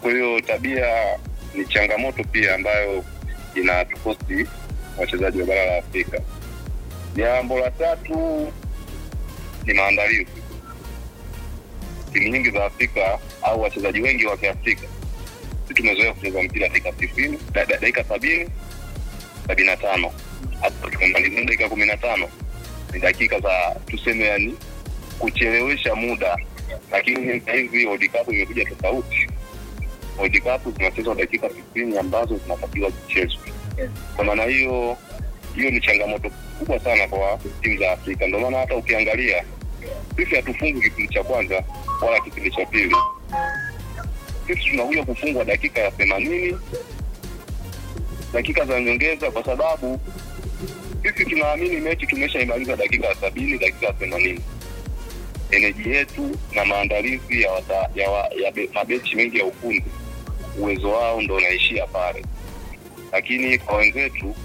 Kwa hiyo tabia ni changamoto pia ambayo inatukosti wachezaji wa bara la Afrika. Jambo la tatu ni maandalizi. Timu nyingi za Afrika au wachezaji wengi wa Kiafrika sisi tumezoea kucheza mpira dakika tisini, da- da- dakika sabini, sabini na tano hapo tumemalizia dakika kumi na tano ni dakika za tuseme, yani kuchelewesha muda, lakini sasa hivi World Cup imekuja tofauti. World Cup zinachezwa dakika tisini ambazo zinatakiwa zichezwe. Kwa maana hiyo, hiyo ni changamoto kubwa sana kwa timu za Afrika. Ndio maana hata ukiangalia sisi hatufungi kipindi cha kwanza wala kipindi cha pili, sisi tunakuja kufungwa dakika ya themanini, dakika za nyongeza, kwa sababu sisi tunaamini mechi tumeshaimaliza dakika ya sabini, dakika ya themanini. Eneji yetu na maandalizi ya, wata, ya, wa, ya be, mabechi mengi ya ufundi, uwezo wao ndo unaishia pale, lakini kwa wenzetu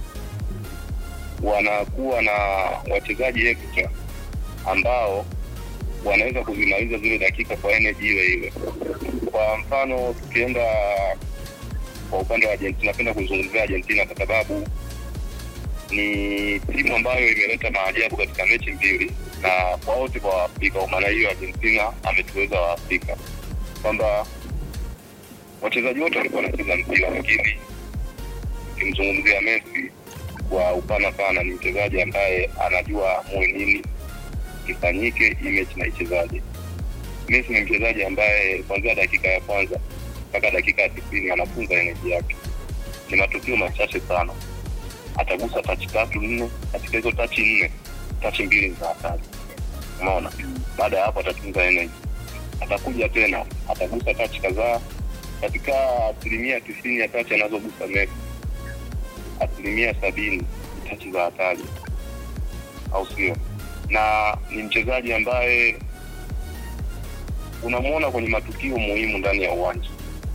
wanakuwa na wachezaji extra ambao wanaweza kuzimaliza zile dakika kwa energy ile ile. Kwa mfano tukienda kwa upande wa Argentina, napenda kuzungumzia Argentina kwa sababu ni timu ambayo imeleta maajabu katika mechi mbili na kwa wote kwa Waafrika. Kwa maana hiyo Argentina ametuweza Waafrika kwamba wachezaji wote walikuwa wanacheza mpira, lakini ukimzungumzia Messi kwa upana sana, ni mchezaji ambaye anajua amue nini kifanyike, hii mechi na ichezaje. Messi ni mchezaji ambaye kuanzia dakika ya kwanza mpaka dakika ya tisini anafunza eneji yake. Ni matukio machache sana, atagusa tachi tatu nne, katika hizo tachi nne, tachi mbili ni za hatari. Umeona, baada ya hapo atatunza eneji, atakuja tena atagusa tachi kadhaa. Katika asilimia tisini ya tachi anazogusa Messi, asilimia sabini ni tachi za hatari, au sio? na ni mchezaji ambaye unamwona kwenye matukio muhimu ndani ya uwanja,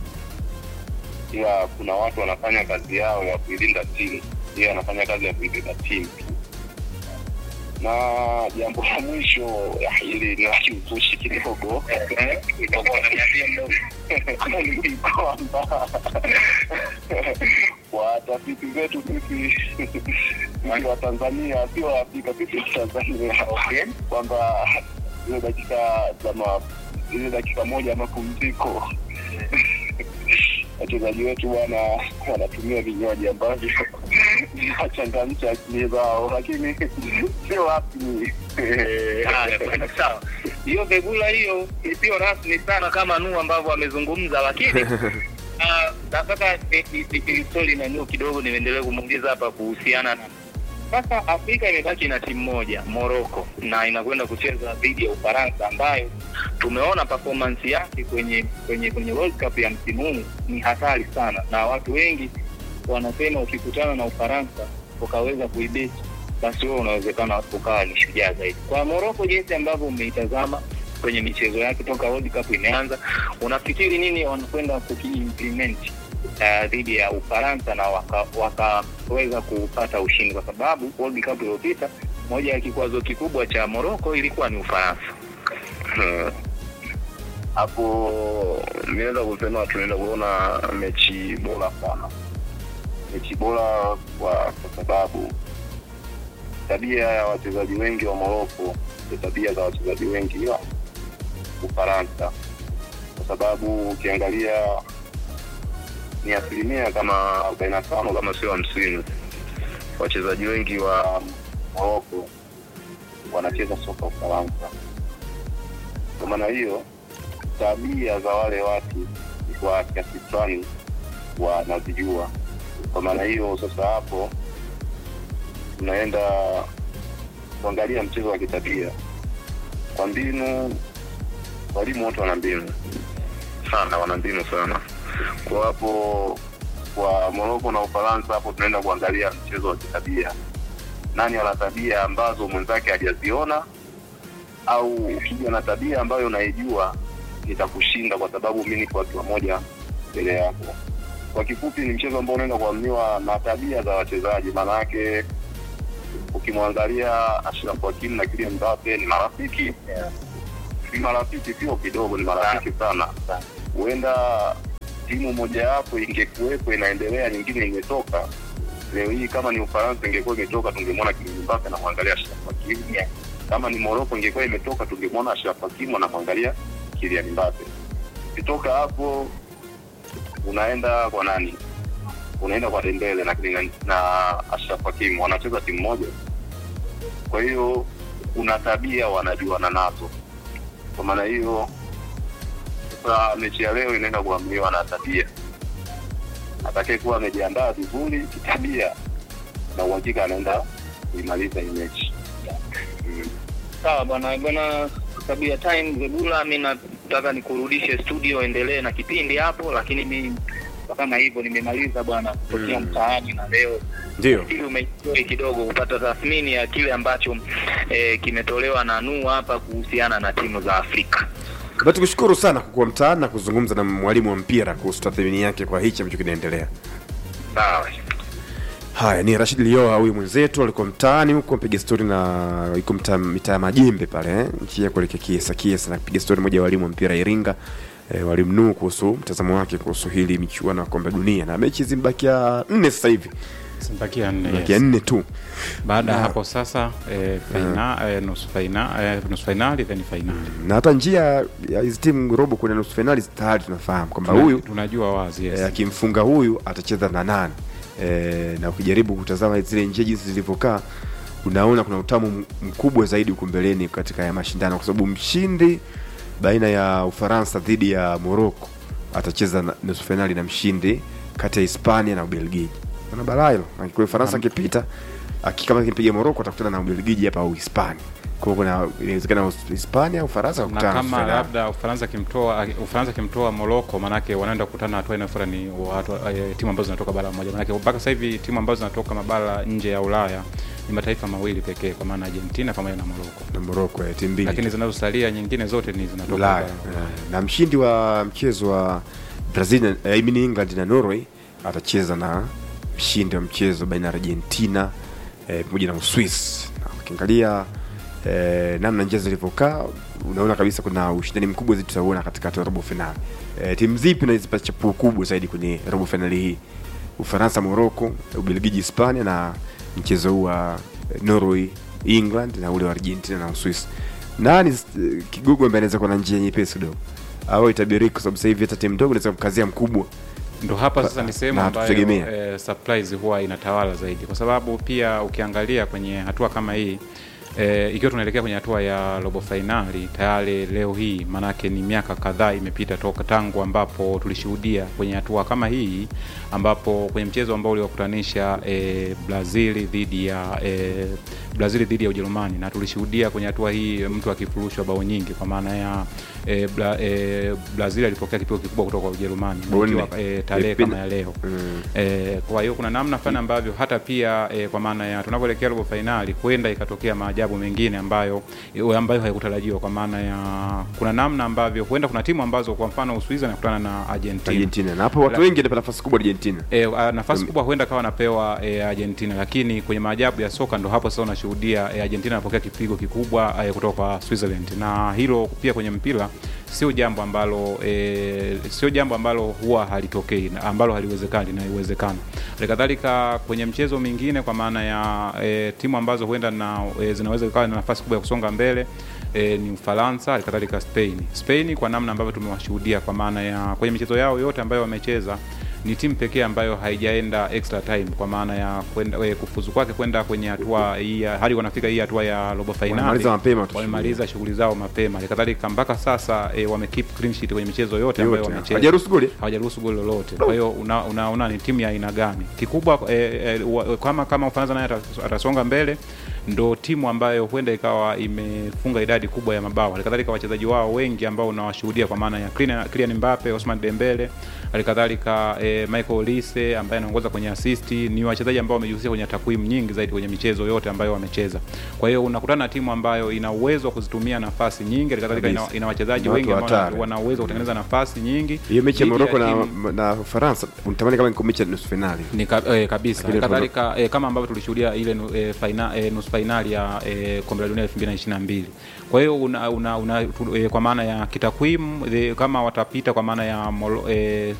ila kuna watu wanafanya kazi yao ya kuilinda timu, yeye anafanya kazi ya kuibeba timu tu. Na jambo la mwisho ya hili ni la kiuzushi kidogo ni kwamba kwa tafiti zetu sisi sisi wa Tanzania, sio wa Afrika, sisi wa Tanzania, kwamba zile dakika za ma- zile dakika moja ya mapumziko wachezaji wetu bwana wanatumia vinywaji ambavyo vinachangamsha akili zao, lakini sio rasmi. Haya, bwana, sawa. Hiyo vegula hiyo isiyo rasmi sana kama Nuhu ambavyo amezungumza, lakini ah, nataka ni- ni- ni- story na Nuhu kidogo niendelee kumuuliza hapa kuhusiana na sasa Afrika imebaki na timu moja Morocco, na inakwenda kucheza dhidi ya Ufaransa ambayo tumeona performance yake kwenye kwenye kwenye World Cup ya msimu huu ni hatari sana, na watu wengi wanasema ukikutana na Ufaransa ukaweza kuibeti basi wewe unawezekana ukawa ni shujaa zaidi. Kwa Morocco, jinsi ambavyo umeitazama kwenye michezo yake toka World Cup imeanza, unafikiri nini wanakwenda kukiimplement uh, dhidi ya Ufaransa na wakaweza waka kupata ushindi, kwa sababu World Cup iliyopita moja ya kikwazo kikubwa cha Morocco ilikuwa ni Ufaransa. Hmm. hapo naweza kusema tunaenda kuona mechi bora sana, mechi bora kwa kwa sababu tabia ya wachezaji wengi wa Moroko ni tabia za wachezaji wengi wa Ufaransa, kwa sababu ukiangalia ni asilimia kama arobaini na tano kama sio hamsini wachezaji wengi wa Moroko wanacheza soka Ufaransa. Kwa maana hiyo tabia za wale watu kwa kiasi fulani wanazijua. Kwa maana hiyo sasa, hapo tunaenda kuangalia mchezo wa kitabia kwa mbinu. Walimu wote wana mbinu sana, wana mbinu sana. Kwa hapo kwa Moroko na Ufaransa, hapo tunaenda kuangalia mchezo wa kitabia, nani ana tabia ambazo mwenzake hajaziona au ukija na tabia ambayo unaijua nitakushinda kwa sababu mi niko hatua moja mbele yako. Kwa kifupi, ni mchezo ambao unaenda kuaminiwa na tabia za wachezaji. Maana yake ukimwangalia Ashraf Hakimi na Kylian Mbappe ni marafiki, si marafiki sio kidogo, ni marafiki sana. Huenda timu mojawapo ingekuwepo inaendelea, nyingine imetoka, leo hii kama ni Ufaransa ingekuwa imetoka, tungemwona Kylian Mbappe anamwangalia Ashraf Hakimi. Kama ni Morocco ingekuwa imetoka, tungemwona Ashraf Hakimi anamwangalia Kylian Mbappe. Ukitoka hapo unaenda kwa nani? Unaenda kwa Dembele na na Ashraf Hakimi, wanacheza timu moja. Kwa hiyo kuna tabia wanajuana nazo. Kwa maana hiyo sasa mechi ya leo inaenda kuamliwa na tabia. Atakayekuwa amejiandaa vizuri kitabia, na uhakika anaenda kuimaliza hii mechi. Mm. Sawa bwana bwana tabia time Zebula, mi nataka nikurudishe studio, endelee na kipindi hapo, lakini mi kama hivyo nimemaliza bwana kutokea Mm. mtaani na leo Ndio. ili umeenjoy kidogo kupata tathmini ya kile ambacho eh, kimetolewa na Nuu hapa kuhusiana na timu za Afrika. Basi tukushukuru sana kwa kuwa mtaani na kuzungumza na mwalimu wa mpira kuhusu tathmini yake kwa hichi ambacho kinaendelea. Sawa. Haya, ni Rashid Lioa huyu mwenzetu alikuwa mtaani huko mpiga stori na iko mtaa mitaa ya Majembe pale eh, njia ya kuelekea Kiesa Kiesa, na piga stori moja ya walimu wa mpira Iringa eh, walimu Nuu kuhusu mtazamo wake kuhusu hili michuano ya kombe la dunia, na mechi zimebakia nne sasa hivi, Zimebakia nne, bakia yes. nne tu. Baada ya Na- hapo sasa eh, faina, eh, nusu faina, eh, nusu fainali then fainali. na hata njia ya hizi timu robo kwenda nusu fainali tayari tunafahamu kwamba huyu tunajua wazi yes. eh, akimfunga huyu atacheza na nane eh, na ukijaribu kutazama zile njia jinsi zilivyokaa unaona kuna utamu m- mkubwa zaidi huku mbeleni katika ya mashindano kwa sababu mshindi baina ya ufaransa dhidi ya morocco atacheza na- nusu fainali na mshindi kati ya hispania na ubelgiji ana balaa hilo kwa ufaransa akipita aki- kama akimpiga morocco atakutana na ubelgiji hapa au hispania kwa hiyo kuna inawezekana hispania au ufaransa na wakutana nusu kama fainali. labda Ufaransa kimtoa Ufaransa kimtoa Morocco, manake wanaenda kukutana hatua inayofuata ni watu, eh, timu ambazo zinatoka bara moja, manake mpaka sasa hivi timu ambazo zinatoka mabara nje ya Ulaya ni mataifa mawili pekee, kwa maana Argentina pamoja na Morocco, na morocco eh, timu mbili lakini zinazosalia nyingine zote ni zinatoka Ulaya bara eh, na mshindi wa mchezo wa Brazil na- eh, I mean England na Norway atacheza na mshindi wa mchezo baina ya Argentina eh, pamoja na Uswisi. Na ukiangalia eh, namna njia zilivyokaa unaona kabisa kuna ushindani mkubwa zaidi tutauona katika hatua ya robo finali. Eh, timu zipi nazipa chapuo kubwa zaidi kwenye robo finali hii? Ufaransa, Morocco, Ubelgiji, Hispania na mchezo huu wa eh, Norway, England na ule wa Argentina na Uswisi. Nani eh, kigogo ambaye anaweza kuwa na njia nyepesi kidogo au itabiriki, kwa sababu sasa hivi hata timu ndogo inaweza kukazia mkubwa ndo hapa sasa ni sehemu Na ambayo hatutegemea. eh, surprise huwa inatawala zaidi, kwa sababu pia ukiangalia kwenye hatua kama hii eh, ikiwa tunaelekea kwenye hatua ya robo fainali tayari leo hii, maanake ni miaka kadhaa imepita toka tangu ambapo tulishuhudia kwenye hatua kama hii, ambapo kwenye mchezo ambao uliwakutanisha eh, Brazil dhidi ya eh, Brazil dhidi ya Ujerumani, na tulishuhudia kwenye hatua hii mtu akifurushwa bao nyingi, kwa maana ya eh, Bra, eh, Brazil alipokea kipigo kikubwa kutoka kwa Ujerumani na Bao ikiwa, nne. eh, tarehe Ipina- kama ya leo mm. Eh, kwa hiyo kuna namna fulani ambavyo hata pia eh, kwa maana ya tunavyoelekea robo fainali huenda ikatokea maajabu mengine ambayo eh, ambayo hayakutarajiwa kwa maana ya kuna namna ambavyo huenda kuna timu ambazo kwa mfano Uswizi anakutana na Argentina, Argentina na hapo watu La- wengi wanapata nafasi kubwa Argentina. E, nafasi kubwa huenda kawa anapewa e, Argentina, lakini kwenye maajabu ya soka ndo hapo sasa unashuhudia e, Argentina anapokea kipigo kikubwa e, kutoka kwa Switzerland, na hilo pia kwenye mpira sio jambo ambalo e, sio jambo ambalo huwa halitokei na ambalo haliwezekani na iwezekana. Halikadhalika kwenye mchezo mingine kwa maana ya e, timu ambazo huenda na e, zinaweza ikawa na nafasi kubwa ya kusonga mbele e, ni Ufaransa, halikadhalika Spain. Spain kwa namna ambavyo tumewashuhudia kwa maana ya kwenye michezo yao yote ambayo wamecheza ni timu pekee ambayo haijaenda extra time kwa maana ya kwenda eh, kufuzu kwake kwenda kwenye hatua hii ya- hadi wanafika hii hatua ya robo finali Wamemaliza mapema tu wamemaliza shughuli zao mapema halikadhalika mpaka sasa e, wamekeep clean sheet kwenye michezo yote ambayo yote wamecheza hajaruhusu goli. hawajaruhusu goli lolote. Kwa hiyo unaona una, una ni timu ya aina gani kikubwa eh, eh, wa- kama kama Ufaransa naye atas- atasonga mbele, ndo timu ambayo huenda ikawa imefunga idadi kubwa ya mabao. Halikadhalika wachezaji wao wengi ambao unawashuhudia kwa maana ya Kylian Kylian Mbappe, Ousmane Dembele, halikadhalika eh, Michael Olise ambaye anaongoza kwenye assist, ni wachezaji ambao wamejihusisha kwenye takwimu nyingi zaidi kwenye michezo yote ambayo wamecheza. Kwa hiyo unakutana na timu ambayo ina uwezo wa kuzitumia nafasi nyingi, halikadhalika ina, Kabisa. ina wachezaji Na watu wengi ambao hatari. wana uwezo wa kutengeneza nafasi nyingi. Hiyo mechi ya dhidi Morocco na, timu- na Ufaransa unatamani kama iko mechi ya nusu finali. ni ka, eh, kabisa Lakini kadhalika eh, kama ambavyo tulishuhudia ile nu- eh, faina, eh, nusu fainali ya eh, kombe la dunia 2022 kwa hiyo una, una, una, tu, eh, kwa maana ya kitakwimu eh, kama watapita kwa maana ya Moro, eh,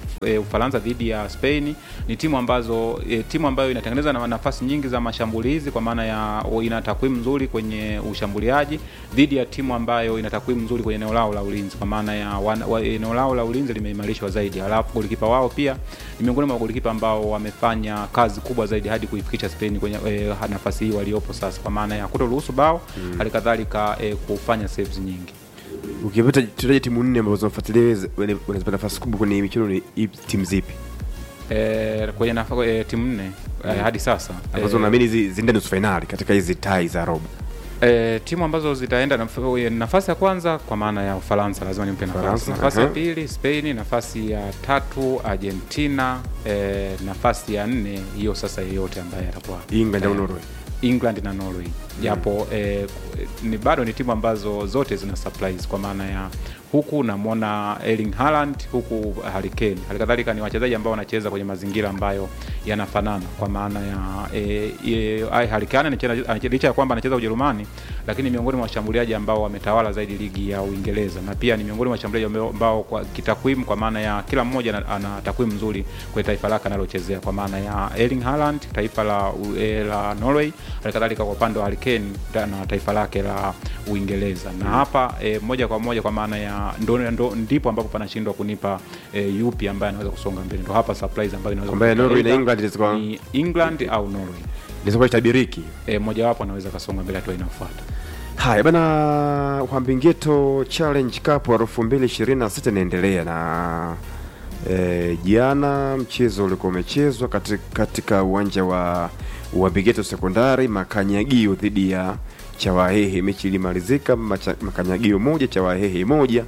e, Ufaransa dhidi ya Spain ni timu ambazo e, timu ambayo inatengeneza na nafasi nyingi za mashambulizi kwa maana ya o, ina takwimu nzuri kwenye ushambuliaji dhidi ya timu ambayo ina takwimu nzuri kwenye eneo lao la ulinzi kwa maana ya wana- wa- eneo lao la ulinzi limeimarishwa zaidi. Halafu golikipa wao pia ni miongoni mwa golikipa ambao wamefanya kazi kubwa zaidi hadi kuifikisha Spain kwenye e, nafasi hii waliopo sasa, kwa maana ya kutoruhusu bao hali kadhalika e, kufanya saves nyingi. ukipata tutaje timu nne ambazo zinafuatilia wewe, wana- wanazipata nafasi kubwa kwenye michuano ni ipi- timu zipi E, kwenye nafa, e, timu nne e, hadi sasa ambazo e, unaamini zi- ziende nusu fainali katika hizi tai za robo E, timu ambazo zitaenda naf- nafasi ya kwanza kwa maana ya Ufaransa lazima nimpe nafasi. Ufaransa, Nafasi ya aha. pili Spain, nafasi ya tatu Argentina, e, nafasi ya nne hiyo sasa yeyote ambaye atakuwa England au eh, Norway England na Norway japo eh, ni bado ni timu ambazo zote zina surprise kwa maana ya huku namwona Erling Haaland huku Harry Kane. Hali kadhalika ni wachezaji ambao wanacheza kwenye mazingira ambayo yanafanana kwa maana ya e, e, ai, Harry Kane anacheza- anache- licha ya kwamba anacheza Ujerumani, lakini ni miongoni mwa washambuliaji ambao wametawala zaidi ligi ya Uingereza na pia ni miongoni mwa washambuliaji ambao, ambao kwa kitakwimu, kwa maana ya kila mmoja ana, ana takwimu nzuri kwenye taifa lake analochezea, kwa maana ya Erling Haaland taifa la, U- eh, la Norway, hali kadhalika kwa upande wa Harry Kane ta- na taifa lake la Uingereza na hapa e, moja kwa moja kwa maana ya ndo, ndo, ndipo ambapo panashindwa kunipa e, yupi ambaye anaweza kusonga mbele, ndo hapa surprise ambayo inaweza Ambaye kutokea. Norway na Either England zitakuwa- ni England au Norway inaweza kuwa itabiriki e, mojawapo anaweza kasonga mbele hatua inayofuata. haya bana uhambingeto challenge cup wa elfu mbili ishirini na sita inaendelea na e, jana mchezo ulikuwa umechezwa katika, katika uwanja wa uhambingeto sekondari makanyagio dhidi ya chawahehe mechi ilimalizika macha- makanyagio moja chawahehe moja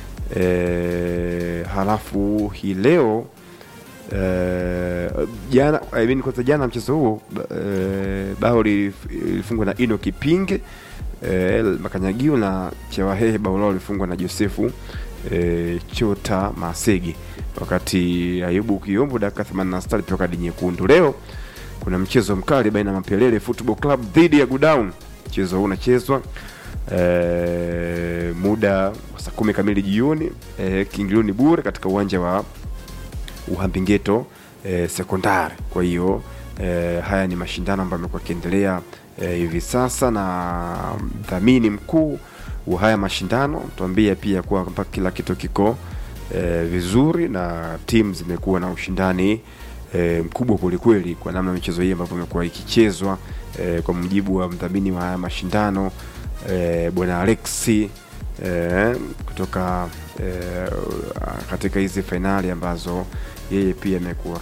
e, halafu hii leo Eh, jana I mean, kwanza jana mchezo huo eh, bao lilif- lilifungwa na Ino Kipinge eh, Makanyagio na Chewahehe bao lao lilifungwa na Josefu eh, Chota Masege, wakati Ayubu Kiombo dakika 86 alipewa kadi nyekundu. Leo kuna mchezo mkali baina ya Mapelele Football Club dhidi ya Godown. Mchezo huu unachezwa eh, muda wa saa kumi kamili jioni eh, kiingilio ni bure katika uwanja wa Uhambingeto eh, sekondari. Kwa hiyo eh, haya ni mashindano ambayo yamekuwa yakiendelea eh, hivi sasa, na mdhamini mkuu wa haya mashindano tuambia pia kuwa kwamba kila kitu kiko eh, vizuri na timu zimekuwa na ushindani eh, mkubwa kwelikweli kwa namna michezo hii ambavyo imekuwa ikichezwa eh, kwa mujibu wa mdhamini wa haya mashindano eh, bwana Alexi eh, kutoka eh, katika hizi fainali ambazo yeye pia amekuwa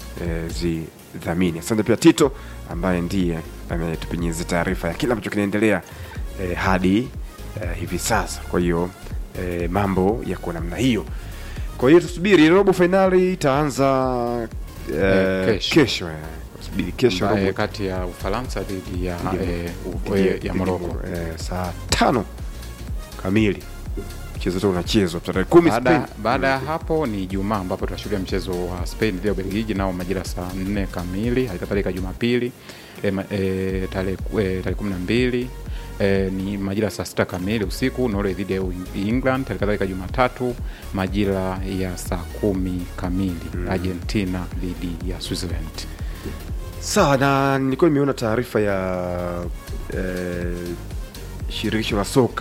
akizidhamini. Asante pia Tito ambaye ndiye ametupenyeza taarifa ya kila ambacho kinaendelea eh, hadi eh, hivi sasa. Kwa hiyo eh, mambo yako namna hiyo. Kwa hiyo tusubiri robo fainali itaanza eh, Eh, kesho. kesho eh. Tusubiri kesho Ambaye robo kati ya Ufaransa dhidi ya, Dhidi ya- eh, u- dhidi ya- eh, dhidi ya ya Morocco. Moro- eh, saa tano kamili mchezo wote unachezwa tarehe kumi Baada Spain. baada ya hapo ni Ijumaa ambapo tutashuhudia mchezo wa Spain dhidi ya Ubelgiji nao majira saa nne kamili. Halikadhalika Jumapili e, ma- e, tarehe e, tarehe kumi na mbili e, ni majira saa sita kamili usiku Norway dhidi ya Uing- England. Halikadhalika Jumatatu majira ya saa kumi kamili Argentina dhidi ya Switzerland. Sawa, na nilikuwa nimeona taarifa ya eh, shirikisho la soka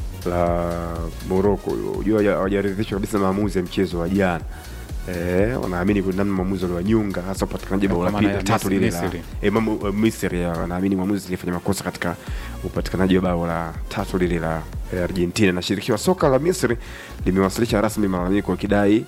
la Morocco. Unajua hawaja- hawajaridhishwa kabisa na maamuzi ya mchezo wa jana. Eh, wanaamini kuna namna maamuzi waliwanyunga hasa upatikanaji bao la Kwa maana pili ya la tatu Misri- lile la Misri. eh, mamu- eh, Misri ya, wanaamini mwamuzi alifanya makosa katika upatikanaji wa bao la tatu lile la eh, Argentina, na shirikisho la soka la Misri limewasilisha rasmi malalamiko kidai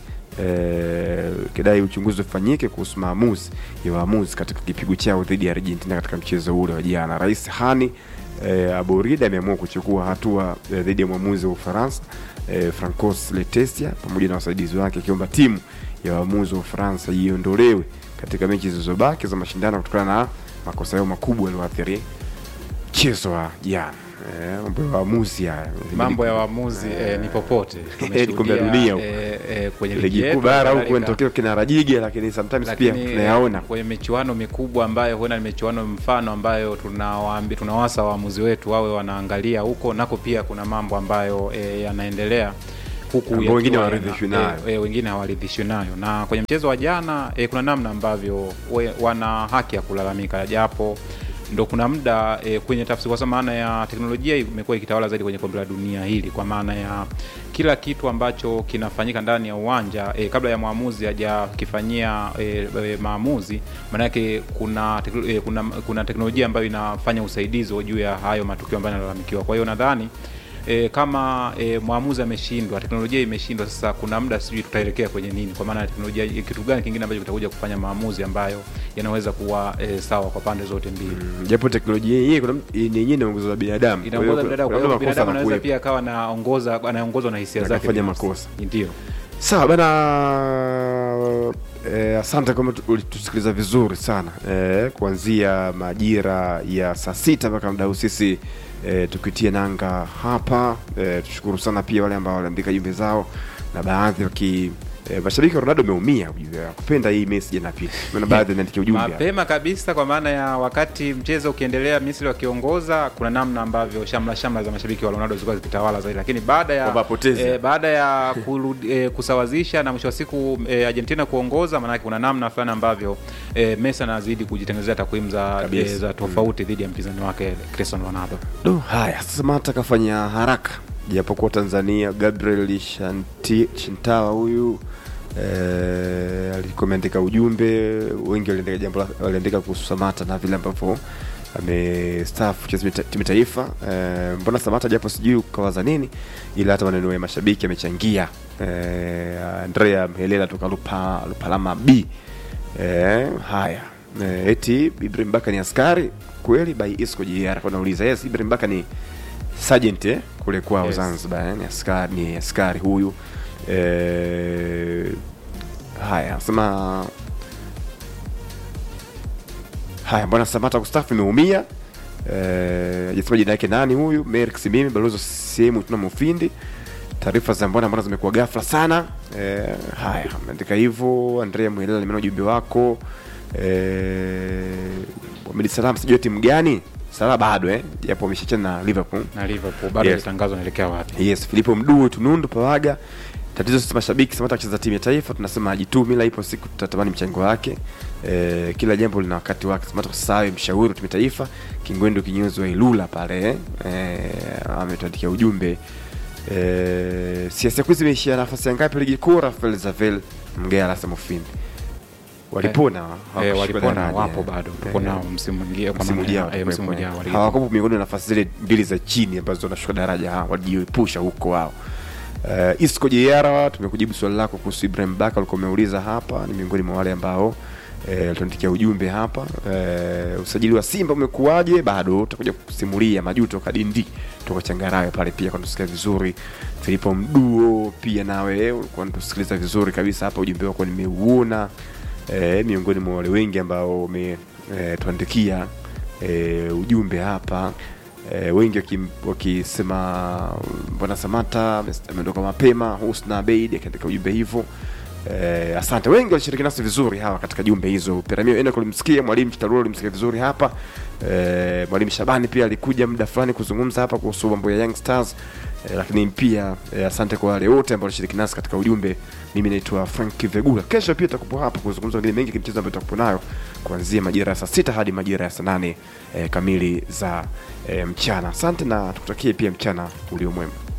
eh, kidai uchunguzi ufanyike kuhusu maamuzi ya waamuzi katika kipigo chao dhidi ya Argentina katika mchezo ule wa jana. Rais Hani eh, Aborida ameamua kuchukua hatua eh, dhidi ya mwamuzi wa Ufaransa eh, Francos Letesia pamoja na wasaidizi wake akiomba timu ya waamuzi wa Ufaransa iondolewe katika mechi zilizobaki za mashindano kutokana na makosa yao makubwa yaliyoathiri mchezo wa jana. Eh, mambo ya waamuzi haya Mambo ya waamuzi eh, ni popote Eh, ni kombe la dunia huko. eh, eh, kwenye ligi ligi kuu yetu, bara huko halikadhalika- inatokea kina Rajige, lakini sometimes pia lakini tunayaona kwenye michuano mikubwa ambayo huenda ni michuano mfano ambayo tunawaambi tunawasa waamuzi wetu wawe wanaangalia huko nako pia kuna mambo ambayo e, yanaendelea huku Ambao wengine yakiwa hawaridhishwi yana- nayo. e, e, wengine hawaridhishwi nayo na kwenye mchezo wa jana e, kuna namna ambavyo we, wana haki ya kulalamika japo ndo kuna muda e, kwenye tafsiri kwa sababu maana ya teknolojia imekuwa ikitawala zaidi kwenye kombe la dunia hili kwa maana ya kila kitu ambacho kinafanyika ndani ya uwanja e, kabla ya mwamuzi hajakifanyia e, e, maamuzi maanake kuna, tekno- e, kuna kuna teknolojia ambayo inafanya usaidizi juu ya hayo matukio ambayo yanalalamikiwa kwa hiyo nadhani e, kama e, mwamuzi ameshindwa teknolojia imeshindwa sasa kuna muda sijui tutaelekea kwenye nini kwa maana ya teknolojia kitu gani kingine ambacho kitakuja kufanya maamuzi ambayo yanaweza kuwa e, sawa kwa pande zote mbili Mm, japo teknolojia yenyewe kuna yenyewe inaongozwa na binadamu Kwa hiyo inaongoza kuna- binadamu kwa kuna hiyo makosa binadamu anaweza yanakuwepo. pia akawa anaongoza anaongozwa na hisia zake Akafanya binafsi. makosa. ndio sawa bana eh, asante kama tu- ulitusikiliza vizuri sana eh, kuanzia majira ya saa sita mpaka muda huu sisi eh, tukitia nanga hapa eh, tushukuru sana pia wale ambao waliandika jumbe zao na baadhi waki eh, mashabiki wa Ronaldo wameumia ujue, kupenda hii message na pili maana baadhi wanaandikia ujumbe hapa. mapema kabisa kwa maana ya wakati mchezo ukiendelea misri wakiongoza kuna namna ambavyo shamla shamla za mashabiki wa ronaldo zilikuwa zikitawala zaidi lakini baada ya Kwamba apoteze. eh, baada ya kurudi, eh, kusawazisha na mwisho wa siku eh, argentina kuongoza maanake kuna namna fulani ambavyo eh, messi anazidi kujitengenezea takwimu za, Kabisa. eh, za tofauti dhidi ya mpinzani wake cristiano ronaldo Do, haya sasa mata kafanya haraka japokuwa Tanzania Gabriel Shanti, Shintawa huyu eh, alikuwa ameandika ujumbe, wengi waliandika jambo la- waliandika kuhusu Samata na vile ambavyo amestaafu kucheza mita- timu ya taifa eh, mbona Samata japo sijui ukawaza nini, ila hata maneno ya mashabiki amechangia eh, Andrea Mhelela toka Lupa, Lupalama B eh, haya eh, eti Ibrahim Baka ni askari kweli by Isco JR kwa nauliza yes Ibrahim Baka ni sergeant eh, kule kwao Yes. Zanzibar eh, ni askari ni askari huyu eh, haya nasema haya mbona Samata kustafu imeumia eh, hajasema jina yake nani huyu Merrick Simimi balozi wa sehemu tuna mufindi taarifa za mbona mbona zimekuwa ghafla sana eh, haya ameandika hivyo Andrea Mwelela nimeona ujumbe wako eh, Mohamed Salam sijui timu gani Salah bado eh japo ameshachana na Liverpool na liverpool bado Yes. yes. naelekea wapi yes Filipo Mduu Tunundu Pawaga tatizo sisi mashabiki Samata kucheza timu ya taifa tunasema ajitumi la ipo siku tutatamani mchango wake e, kila jambo lina wakati wake Samata kusawe mshauri wa timu ya taifa Kingwendu kinyozi wa Ilula pale e, ametuandikia ujumbe e, siasa kuu zimeishia nafasi ya ngapi ligi kuu Rafael Zavel Mgea Samofimbi walipona eh, hawakushuka walipona daraja. wapo bado tuko Eh, nao msimu mwingine kwa msimu maana ya- ujao eh, msimu watakuwepo, ujao eh. wa ligi. hawakupo miongoni mwa nafasi zile mbili za chini ambazo wanashuka daraja hawa wajiepusha huko wao uh, Isco JR tumekujibu swali lako kuhusu Ibrahim Baka ulikuwa umeuliza hapa ni miongoni mwa wale ambao eh, tuandikia ujumbe hapa eh, usajili wa Simba umekuwaje bado utakuja kusimulia majuto kadindi toka Changarawe pale pia kwa tusikia vizuri Filipo Mduo pia nawe ulikuwa unatusikiliza vizuri kabisa hapa ujumbe wako nimeuona eh, miongoni mwa wale wengi ambao wametuandikia eh, ujumbe hapa eh, wengi wakim- wakisema mbona Samata ame- ameondoka mapema. Husna Abeid akiandika ujumbe hivyo. Eh, asante wengi walishiriki nasi vizuri hawa katika jumbe hizo. Peramio Enoch ulimsikia, mwalimu Chitarura ulimsikia vizuri hapa. Eh, mwalimu Shabani pia alikuja muda fulani kuzungumza hapa kuhusu mambo ya Young Stars. Eh, lakini pia eh, asante kwa wale wote ambao walishiriki nasi katika ujumbe. Mimi naitwa Frank Vegula. Kesho pia tutakupo hapa kuzungumza mengine mengi kimchezo ambayo tutakupo nayo kuanzia majira ya saa sita hadi majira ya saa nane eh, kamili za eh, mchana. Asante na tukutakie pia mchana ulio mwema.